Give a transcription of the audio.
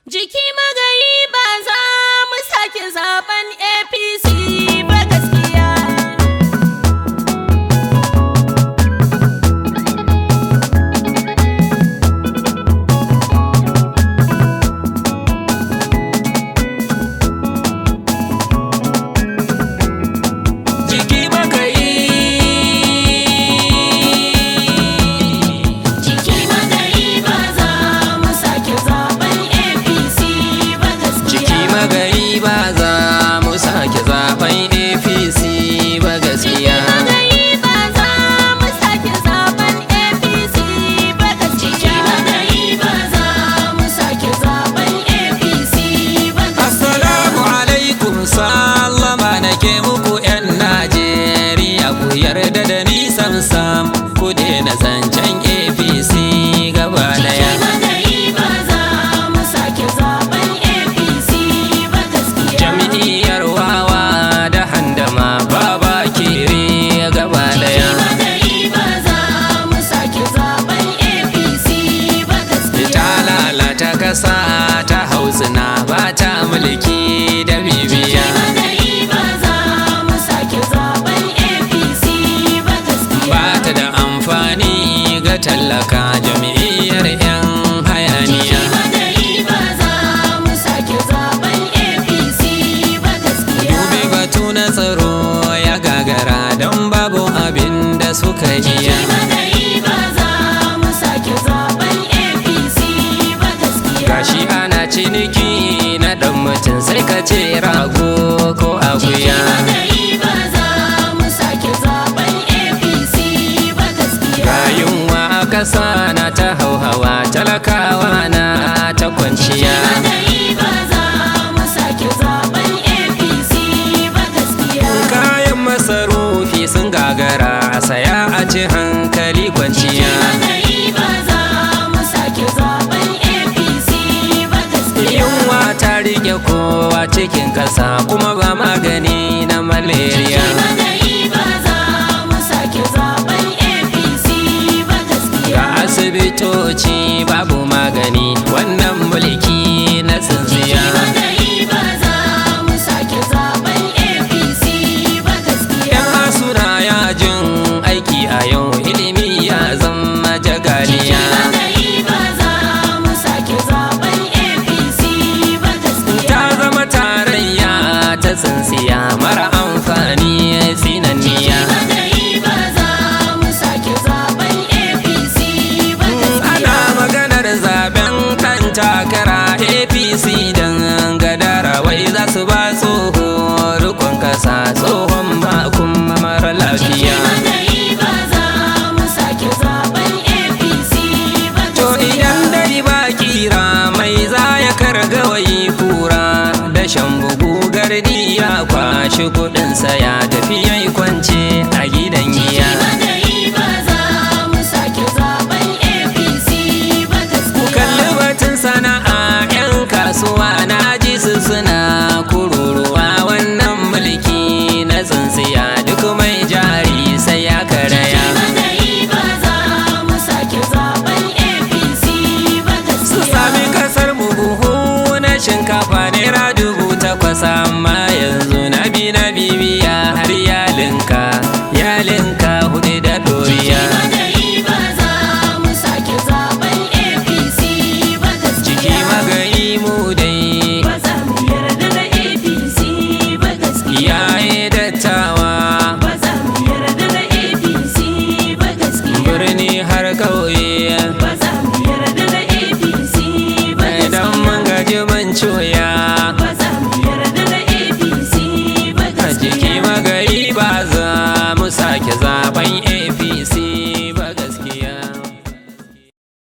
Jiki magayi ba za mu sake zaben APC ba gaskiya. Jiki magayi Jiki magayi ba za mu sake zaben APC ba Jiki gaskiya. magayi ba za mu sake zaben APC ba gaskiya Magayi ba za mu sake zaben APC ba gaskiya. Magayi ba za mu sake zaben APC ba gaskiya. Assalamu alaikum sallama nake muku 'yan Najeriya ku yarda da ni sam sam ku daina zancen APC gaba daya Magayi ba za mu sake zaben APC ba gaskiya. Jam'iyyar wawa da handama baba kere gaba daya Magayi ba za mu sake zaben APC ba gaskiya. ta lalata kasa ta hausuna ba ta mulki da bibiya Magayi ba za mu sake zaben APC ba gaskiya. ba ta da amfani ga tallaka jam'iyyar 'yan hayaniya Magayi ba za mu sake zaben APC ba gaskiya. dubi batu na tsaro ya gagara don babu abin da suka iya Magayi ba za mu sake zaben APC ba gaskiya. gashi ana ciniki na dan mutum sai ka ce rago ko akuya Magayi ba za mu sake zaben APC ba gaskiya. rayuwa a ƙasa na ta hauhawa talakawa na ta kwanciya Magayi ba za mu sake zaben APC ba gaskiya. kayan masarufi sun gagara a saya a ci hankali kwanciya Magayi ba za mu sake zaben APC ba gaskiya. yunwa ta rike kowa cikin ƙasa kuma ba magani na malaria Magayi ba za mu sake zaben APC ba gaskiya. ga asibitoci babu magani wannan mulki na tsintsiya Magayi ba za mu sake zaben APC ba gaskiya. yan asuna yajin aiki a yau ilimi ya zama jagaliya Magayi ba za mu sake zaben APC ba gaskiya. ta zama tarayya ta tsintsiya mara amfani tsinanniya Magayi ba za mu sake zaben APC ba gaskiya. ana maganar zaben kan takara apc don gadara wai za su ba tsoho rukun kasa tsohon makon mara lafiya Magayi ba za mu sake zaben APC ba to gaskiya. idan dai ba kira mai za ya karga wai kura da shan bugu gardi ya kwashi kudinsa ya tafi yayi kwanci